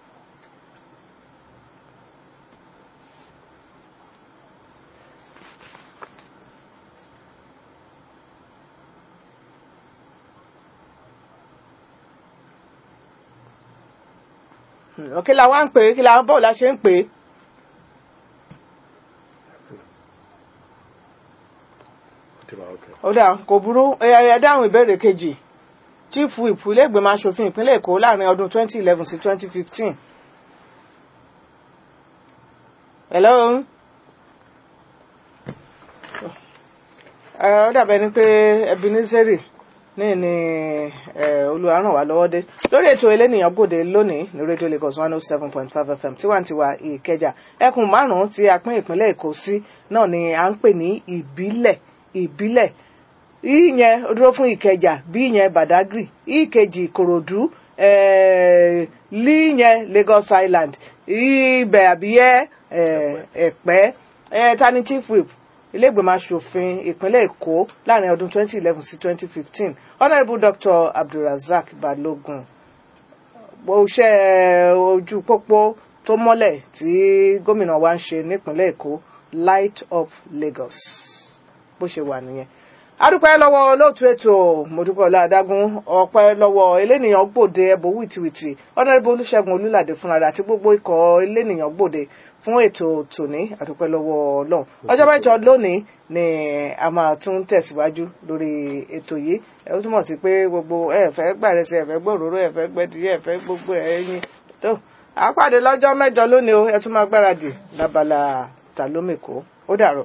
kí la wá ń pè é kí la bọ́ọ̀ la ṣe ń pè é. ó ti wà ókè. ó dà kò burú ẹ ẹ dáhùn ìbéèrè kejì chief whip iléègbèmọ asòfin ìpínlẹ̀ èkó láàrin ọdún 2011 sí 2015. hello. ẹ ó dàbẹ̀ ni pé ebenezeri ní ní ẹ olùwàrànwá lọ́wọ́ dé lórí ètò elénìyàn gbòde lónìí ní rédíò Lagos one oh seven point five FM tiwantiwa ìkẹjà ẹkùn márùn-ún tí a pín ìpínlẹ̀ èkó sí náà ni à ń pè ní ìbílẹ̀ ìbílẹ̀ ìyẹn ó dúró fún ìkẹjà bí ìyẹn badagry ìkejì ìkòròdú eh, líyẹn Lagos Island ibẹ̀ àbíyẹ́ eh, ẹ̀pẹ́ eh, tani chief whip iléègbèmọ̀ asòfin ìpínlẹ̀ èkó láàrin ọdún 2011 sí 2015 honourable dr abdulrasaq balogun iṣẹ́ ojú pópó tó mọ́lẹ̀ tí gómìnà wa ń ṣe nípínlẹ̀ èkó light up lagos bó ṣe wà nìyẹn adúpẹ́ lọ́wọ́ olóòtú ètò mọ̀dúpọ̀lá adágún ọpẹ́ lọ́wọ́ elénìyàn gbòde ẹbọ wìtìwìtì honourable olùṣègùn olùlàdé fúnra rẹ̀ àti gbogbo ikọ̀ elénìyàn gbòde fún ètò tòní adúpẹ́ lọ́wọ́ ọlọ́run ọjọ́ mẹ́jọ lónìí ni a máa tún tẹ̀síwájú lórí ètò yìí ẹ ó túmọ̀ sí pé gbogbo ẹ fẹ́ gbàrẹsẹ̀ ẹ fẹ́ gbòòrò ẹ fẹ́ gbẹ́dìyẹ ẹ fẹ́ gbogbo ẹyin tó àpàdé lọ́jọ́ mẹ́jọ lónìí o ẹ tún máa gbáradì lábala tàlómèkó ó dàrọ̀.